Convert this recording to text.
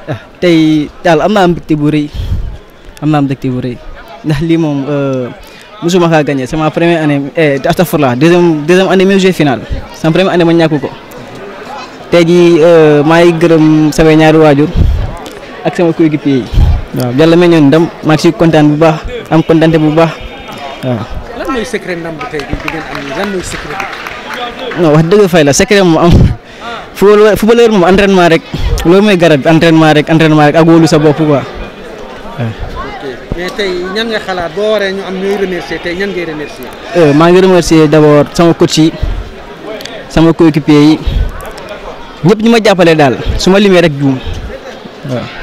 tey daal am naa mbégte bu rëy am naa mbégte bu rëy ndax lii moom musuma kaa gagné c'est ma première année eh astafurlah deuxième deuxième année même jeu final sama première année ma ñàkk ko tey jii maa ngi gërëm samay ñaari waajur ak sama coéquipier yi waaw yàlla mel ñoon ndam maa ngi si kontaan bu baax am kontaante bu baax waaw. lan mooy secret ndam bi tey bi bi ngeen am nii lan mooy secret bi. non wax dëgg fay la secret moom am footballeur footballeur moom entraînement rek loolu mooy garab bi entraînement rek entraînement rek ak wóolu sa bopp quoi waaw. mais tey ñan nga xalaat boo waree ñu am ñooy remercier tey ñan ngay remercier. maa ngi remercier d'abord sama coach yi sama coéquipier yi ñëpp ñu ma jàppale daal su ma limee rek juum waaw.